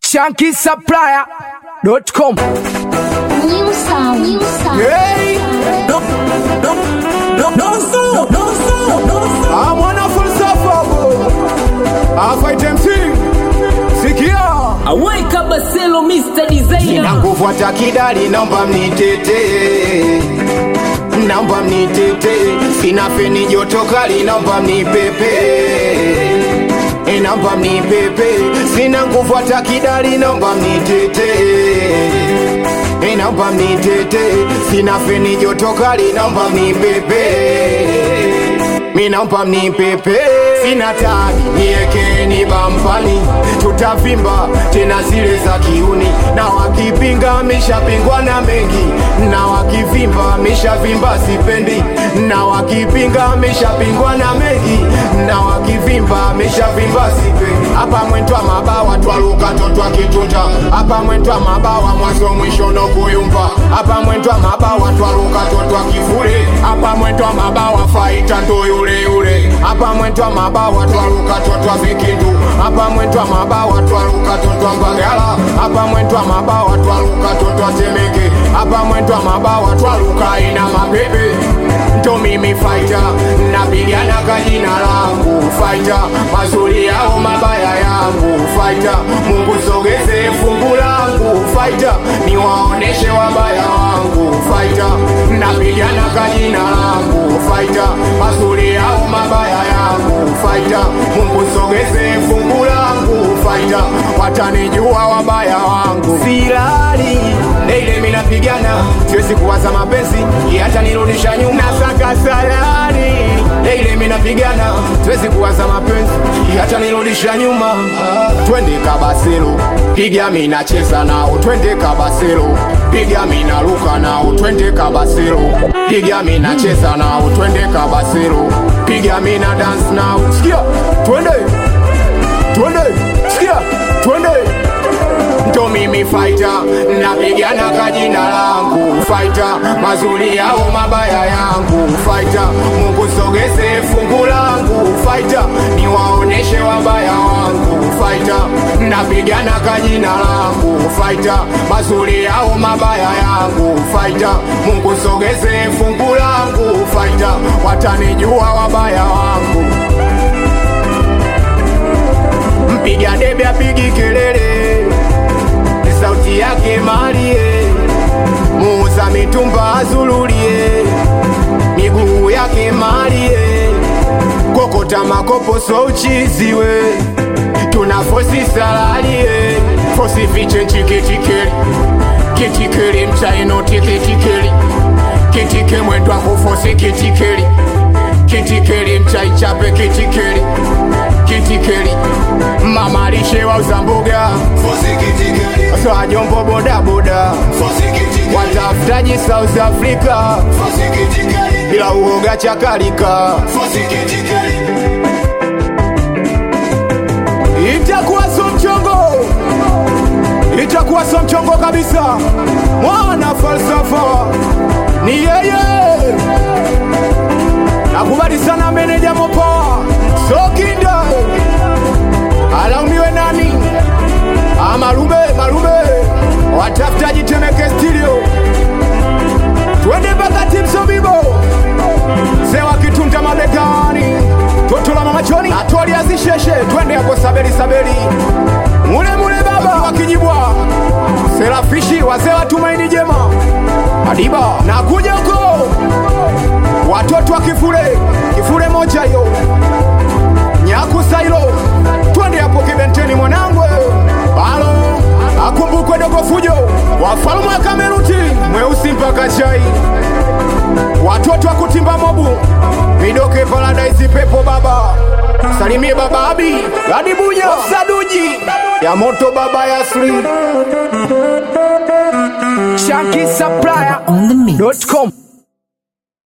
shankisupplier.com. New sound. New sound. Hey, I'm mwana falsafa Afight MC Sikia Aweka Baselo Mr. Designer na nguvu hata kidali, naomba mnitete, naomba mnitete, sina feni joto kali, naomba mnipepe, E, naomba mnipepe, sina nguvu hata kidali, naomba mnitete, E, naomba mnitete, sina feni joto kali, naomba mnipepe, mi naomba mnipepe, sina tani niekeni bampani, tutavimba tena zile za kiuni, na wakipinga ameshapingwa na mengi, na wakivimba ameshavimba sipendi, na wakipinga ameshapingwa na mengi, na wakivimba ameshavimba sipendi. Hapa mwentwa mabawa twaluka totwa kitunja, hapa mwentwa mabawa mwanzo mwisho no kuyumba, hapa mwentwa mabawa twaluka totwa kifure, hapa mwentwa mabawa faita ndo yule yule, hapa mwentwa mabawa twaluka totwa vikindu, hapa mwentwa mabawa twaluka totwa mbagala, hapa mwentwa mabawa twaluka totwa temeke, hapa mwentwa mabawa twaluka ina mapepe ndo mimi faita napigana kwa jina langu faita mazuri yao mabaya yangu faita mungu sogeze fungu langu faita niwaoneshe wabaya wangu faita napigana kwa jina langu faita mazuri yao mabaya yangu faita mungu sogeze fungu langu faita watanijua wabaya wangu silali Leile mina pigana siwezi kuwaza mapenzi hata nirudisha nyuma saka salari Leile mina pigana siwezi kuwaza mapenzi hata nirudisha nyuma twende kabaselo piga mina cheza nao twende kabaselo piga mina luka nao twende kabaselo piga mina cheza nao twende kabaselo piga mina dance nao sikia twende twende sikia twende ndo mimi faita napigana kwa jina langu faita mazuri yao mabaya yangu faita mungu sogeze fungu langu faita niwaoneshe wabaya wangu faita napigana kwa jina langu faita mazuri yao mabaya yangu faita mungu sogeze fungu langu faita watanijua wabaya wangu mpiga debe apigi kelele sauti yake malie muuza mitumba azululie miguu yake malie kokota makopo so uchiziwe tuna fosi salalie fosi fiche nchikitikeli kitikeli mchaino tikitikeli kitike mwendwa kufosi kitikeli kitikeli mchaichape kitikeli kitikeli mama lishe wauza mboga swajombo bodaboda watafutaji south africa bila uoga chakalika itakuwa so mchongo itakuwa so mchongo kabisa mwana falsafa ni yeye nakubali sana meneja mopoa sokinda alaumiwe nani Ah, malume malume watafutaji temeke stilio twende mpaka timsobibo sewa kitunta mabegani toto la mamachoni atoli azisheshe twende hapo sabeli sabeli mule mule baba wakijibwa serafishi wazee wa tumaini jema adiba nakuja huko watoto wa kifule kifule moja hiyo nyakusailo twende hapo kibenteni mwanangu alo akumbukwe dogo fujo wafalme wa kameruti mweusi mpaka chai watoto wa kutimba mobu midoke paradise pepo baba salimie baba abi adibunya saduji ya moto baba yasri on the mix. shankisupplier.com